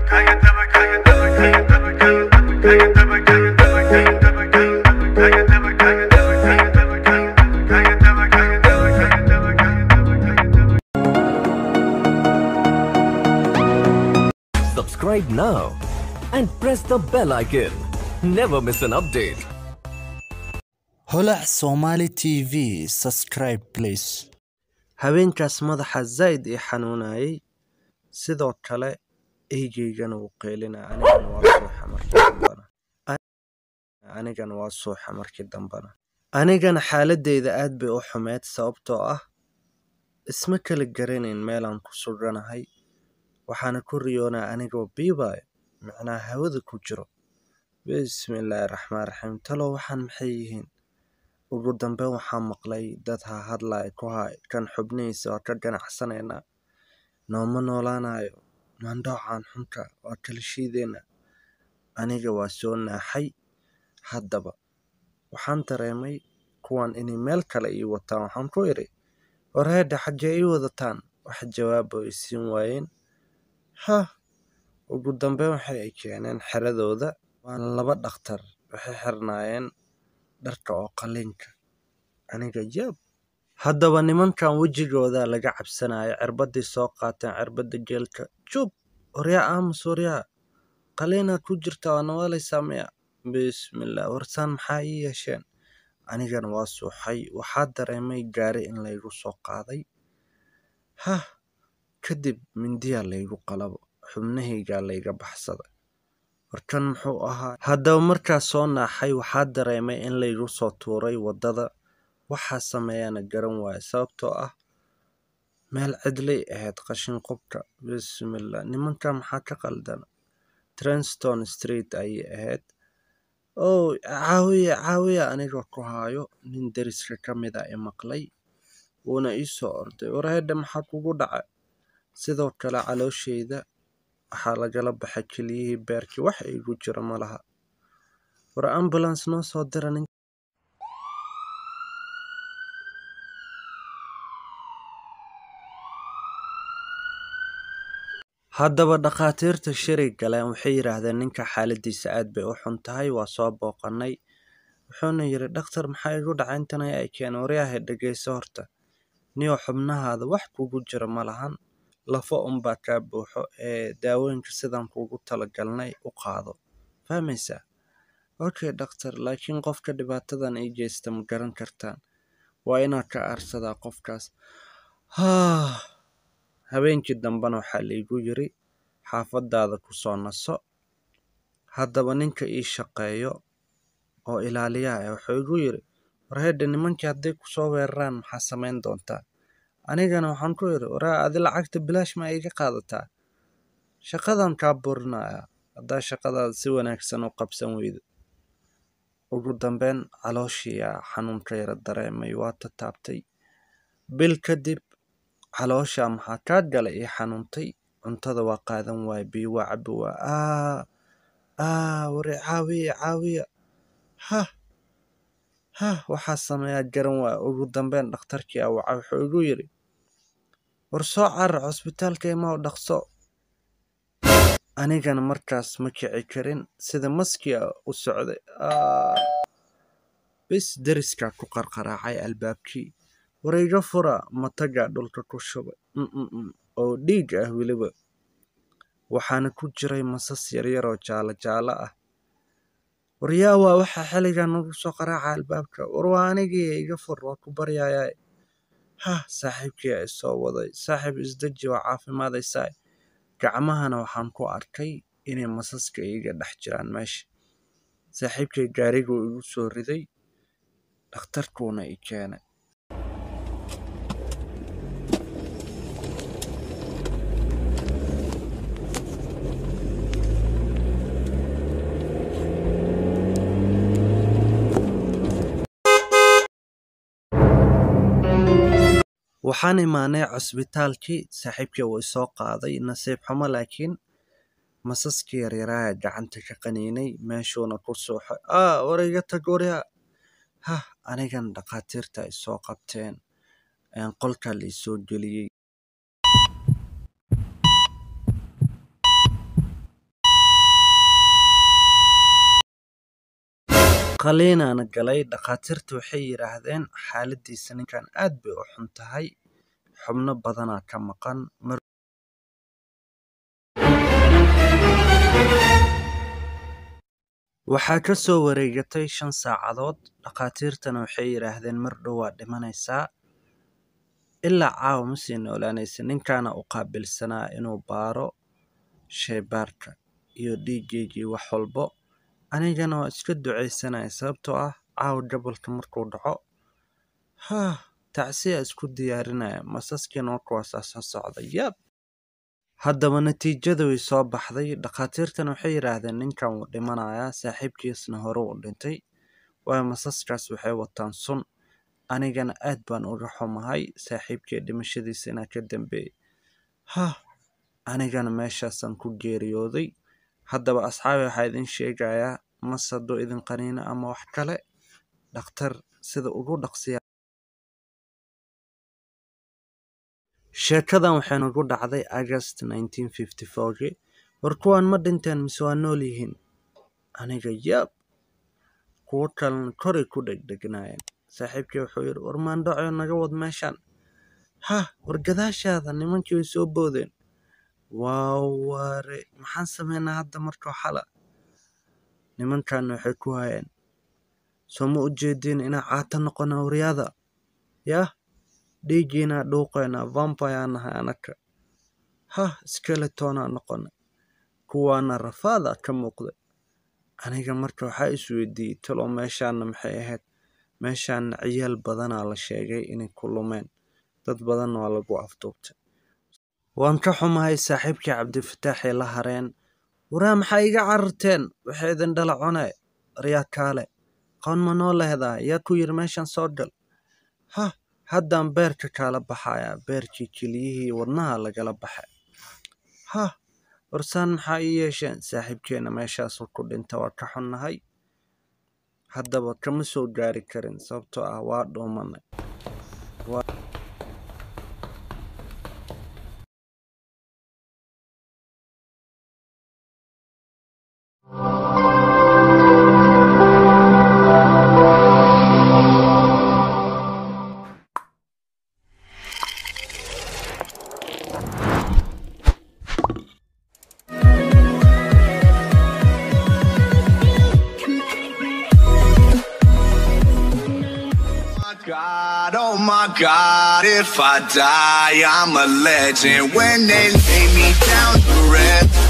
Subscribe now and press the bell icon. Never miss an update. holac somali tv subscribe please habeenkaas madaxa zaid ii xanuunayay sidoo kale eygeygana wuu qeylina anigana waa suuxa markii dambana anigana xaaladeyda aad bay u xumeyd sababtoo ah isma kala garanayn meelaan ku suganahay waxaana ku riyoonaa anigoo biibaayo micnaha hawada ku jiro bismillaahi raxmaan raxiim talow waxaan maxay yihiin ugu dambeyn waxaa maqlay dad ha hadlaya ku hay kan xubnihiisa waa ka ganacsanaynaa nooma noolaanayo mandhoocan xunka waa kala shiideena aniga waa soo naaxay haddaba waxaan dareemay kuwan inay meel kale ii wataan waxaan ku idhi warheedha xaggee ii wadataan wax jawaaba ay siin waayeen hah ugu dambeyn waxay ay keeneen xeradooda waan laba dhakhtar waxay xirnaayeen dharka oo qaliinka aniga yaab haddaba nimankan wejigooda laga cabsanayo cirbaday soo qaateen cirbada geelka jub waryaa aamus waryaa qaliinaad ku jirta waa nawaalaysaa miya bismillah warsaan maxaa ii yeesheen anigana waa suuxay waxaa dareemay gaari in laygu soo qaaday hah kadib mindiyaa laygu qalabo xubnahaygaa layga baxsada warkan muxuu ahaa haddaba markaas soo naaxay waxaa dareemay in laygu soo tuuray waddada waxaa sameeyaana garan waayo sababtoo ah meel cidlay ahayd qashin qubka bismillah nimanka maxaa ka qaldan trenston street ayay ahayd ow caawiya caawiya anigoo ku haayo nin deriska ka mid a i maqlay wuuna ii soo orday warheedha maxaa kugu dhacay sidoo kale calooshayda waxaa lagala baxay keliyihii beerkii wax igu jira ma laha war ambulance noo soo dira nin haddaba dhakhaatiirta shirig galeen waxay yidhaahdeen ninka xaaladiisa aad bay u xun tahay waa soo booqanay wuxuuna yidhi dhakhtar maxaa igu dhacay intan ay keeneen waryahay dhegayso horta niyo xubnahaada wax kugu jira ma lahan lafo unbaa kaa buuxo ee daawooyinka sidaan kuugu talagalnay u qaado fahmaysaa okay dhakhtar laakiin qofka dhibaatadan ii geysta ma garan kartaan waa inaad ka aarsadaa qofkaas haa habeenkii dambena waxaa laygu yiri xaafadaada ku soo naso haddaba ninka ii shaqeeyo oo ilaaliyaha ah wuxuu igu yiri warheedha nimankii hadday kusoo weeraraan maxaa samayn doontaa anigana waxaan ku idhi waraa adi lacagta bilaash ma iga qaadataa shaqadan kaa burinaya haddaa shaqadaada si wanaagsan u qabsan weydo ugu dambeyn calooshiiyaa xanuunka yara dareemay waa tataabtay bil kadib caloosha maxaa kaa galay ii xanuuntay cuntada waa qaadan waaya biyo waa cabi waa aa aa wari caawiya caawiya hah hah waxaa sameeyaa garan waaya ugu dambeyn dhakhtarkii awaca wuxuu igu yidhi war soo carar cusbitaalka imaa u dhaqso anigana markaas ma kici karin sida maskiya u socday bis deriskaa ku qarqaraacay albaabkii warayga fura matagaa dhulka ku shubay oo dhiig ah weliba waxaana ku jiray masas yaryar oo jaalo jaalo ah waryaa waa waxaa xilligan nagu soo qaraaca albaabka war waa anigii iga fur waa ku baryayaa hah saaxiibkii a isoo waday saaxiib isdeji waa caafimaadaysaa gacmahana waxaan ku arkay inay masaska iiga dhex jiraan meesha saaxiibkay gaariguu igu soo riday dhakhtarkuuna i keenay waxaan imaanay cusbitaalkii saaxiibkii uu isoo qaaday nasiib xumo laakiin masaskii yaryaraha gacanta ka qaniinay meeshuuna ku suuxay aa warayga tag waryaa hah anigan dhakhaatiirta ay soo qabteen qolkaa la isoo geliyey qaliinaana galay dhakhaatiirta waxay yidhaahdeen xaaladiisa ninkan aad bay u xun tahay xubno badanaa ka maqan mar waxaa ka soo wareegatay shan saacadood dhakhaatiirtana waxay yidhaahdeen mar dhow waa dhimanaysaa ilaa caawa ma sii noolaanaysa ninkaana u qaabilsanaa inuu baaro sheybaarka iyo dhiiggeygii wax walbo anigana waa iska ducaysanaya sababtoo ah caawa gobolka markuu dhaco haa tacsiya isku diyaarinaya masaskiina warkuwaasaa soo socda yab haddaba natiijada way soo baxday dhakhaatiirtana waxay yidhaahdeen ninkan wuu dhimanayaa saaxiibkiisna hore u dhintay waayo masaskaas waxay wataan sun anigana aad baan uga xumahay saaxiibkii dhimashadiisa inaa ka dambeeyey hah anigana meeshaasaan ku geeriyooday haddaba asxaabi waxaa idin sheegayaa mas hadduu idin qaniino ama wax kale dhakhtar sida ugu dhaqsiya sheekadan waxay nagu dhacday agast gii war kuwaan ma dhinteen mise waa nool yihiin aniga yaab kuwo kalena koray ku dhegdhegnaayeen saaxiibkii wuxuu yidhi war maandhaco naga wad meeshaan hah war gadaashaada nimankii way soo boodeen waa waare maxaan sameynaa hadda markoo xala nimankaana waxay ku hayeen soo ma u jeediin inaa caata noqona waryaada yah dhiiggiinaa dhuuqaynaa vampire nahay anaka hah skeletonaa noqona kuwaana rafaada ka muuqda aniga marka waxaa isweydiiyey talo meeshaana maxay ahayd meeshaana ciyaal badanaa la sheegay inay ku lumeen dad badanna waa lagu afduubtay waan ka xumahay saaxiibkii cabdifataaxay la hareen waraa maxaa iga cararteen waxay idin dhala cune aryaa kaale qoon ma noo lehdaa yaa ku yidhi meeshan soo gal hah haddaan beerka kaala baxayaa beerkii keliyihii wadnaha lagala baxay hah warsaan maxaa ii yeesheen saaxiibkeenna meeshaasuu ku dhinta waa ka xunnahay haddaba kama soo gaari karin sababtoo ah waa dhuumanay God, oh my God, if I die, I'm a legend. When they lay me down to rest,